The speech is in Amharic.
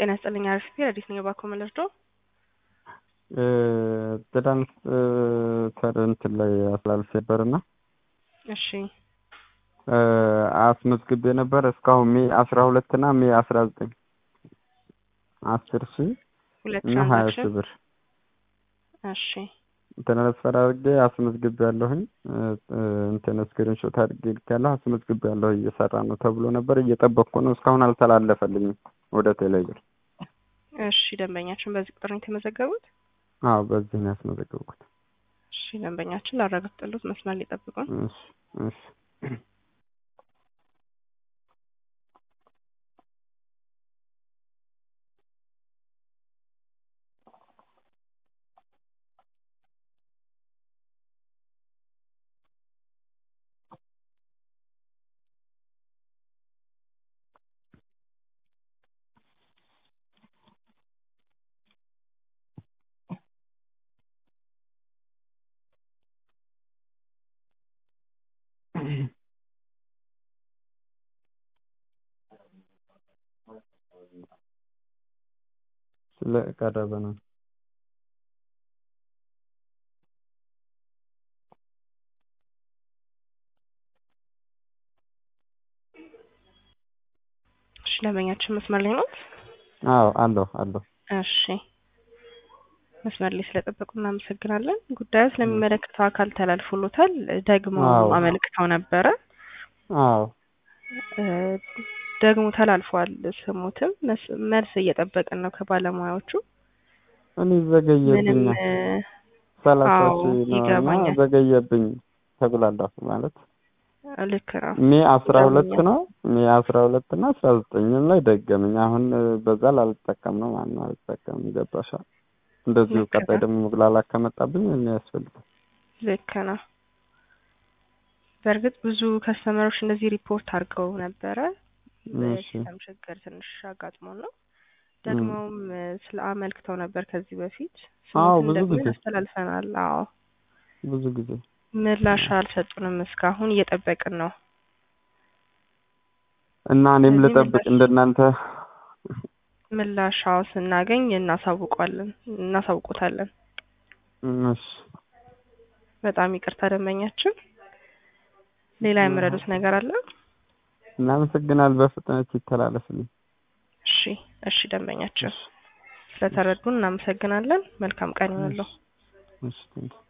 ጤና ይስጥልኝ። አርፍቴ ረዲት ነኝ። እባክዎ መልርዶ ትናንት ተር እንትን ላይ አስተላልፍ ነበርና እሺ አስመዝግቤ ነበር እስካሁን ሜ አስራ ሁለት እና ሜ አስራ ዘጠኝ አስር ሺ ሁለት እና ሀያ ሺ ትራንዛክሽን ብር እሺ ትራንስፈር አድርጌ አስመዝግቤ ያለሁኝ እንትን ስክሪንሾት አድርጌ ልኬያለሁ። አስመዝግቤ ያለሁ እየሰራ ነው ተብሎ ነበር እየጠበቅኩ ነው። እስካሁን አልተላለፈልኝም ወደ ቴሌብር። እሺ ደንበኛችን በዚህ ቁጥር ነው የተመዘገቡት? አዎ በዚህ ነው ያስመዘገብኩት። እሺ ደንበኛችን ላረጋግጥልዎት መስመር ሊጠብቁን። እሺ እሺ ስለቀረበ ነው። እሺ ደንበኛችን መስመር ላይ ነው? አዎ አለሁ አለሁ። እሺ መስመር ላይ ስለጠበቁ እናመሰግናለን። ጉዳዩ ስለሚመለከተው አካል ተላልፎሎታል። ደግሞ አዎ። አመልክተው ነበረ አዎ እ ደግሞ ተላልፏል። ስሙትም መስ- መልስ እየጠበቅን ነው ከባለሙያዎቹ። እኔ ምንም ዘገየብኝ እ ሰላሳ አዎ ሺህ ነው እና ይገባኛል። ዘገየብኝ ተጉላላሁ ማለት ልክ ነው። ሜ አስራ ሁለት ይገባኛል። ነው ሜ አስራ ሁለት እና አስራ ዘጠኝም ላይ ደገመኝ። አሁን እ በዛ ላልጠቀም ነው ማነው አልጠቀምም። ገባሻል? እንደዚሁ ልክ ቀጣይ ነው። ደግሞ መጉላላት ከመጣብኝ ምን ያስፈልጋል? ልክ ነው። በእርግጥ ብዙ ከስተመሮች እንደዚህ ሪፖርት አድርገው ነበረ። እሺ በሲስተም ችግር ትንሽ አጋጥሞን ነው። ደግሞም እ ስለ አመልክተው ነበር ከዚህ በፊት አዎ ስሙትን ብዙ ደግሞ ጊዜ ያስተላልፈናል። አዎ ብዙ ጊዜ ምላሽ አልሰጡንም። እስካሁን እየጠበቅን ነው። እና እኔም ስለዚህ ልጠብቅ ምላሽ እንደናንተ ምላሽ አዎ ስናገኝ እናሳውቋለን እናሳውቆታለን። እሺ በጣም ይቅርታ ደንበኛችን። ሌላ የምረዱት ነገር አለ? እናመሰግናል። በፍጥነት ይተላለፍልኝ። እሺ እሺ ደንበኛችን እሺ እሺ ስለተረዱን እናመሰግናለን። መልካም ቀን እሺ ይሁንልዎ። እሺ ቴንኪው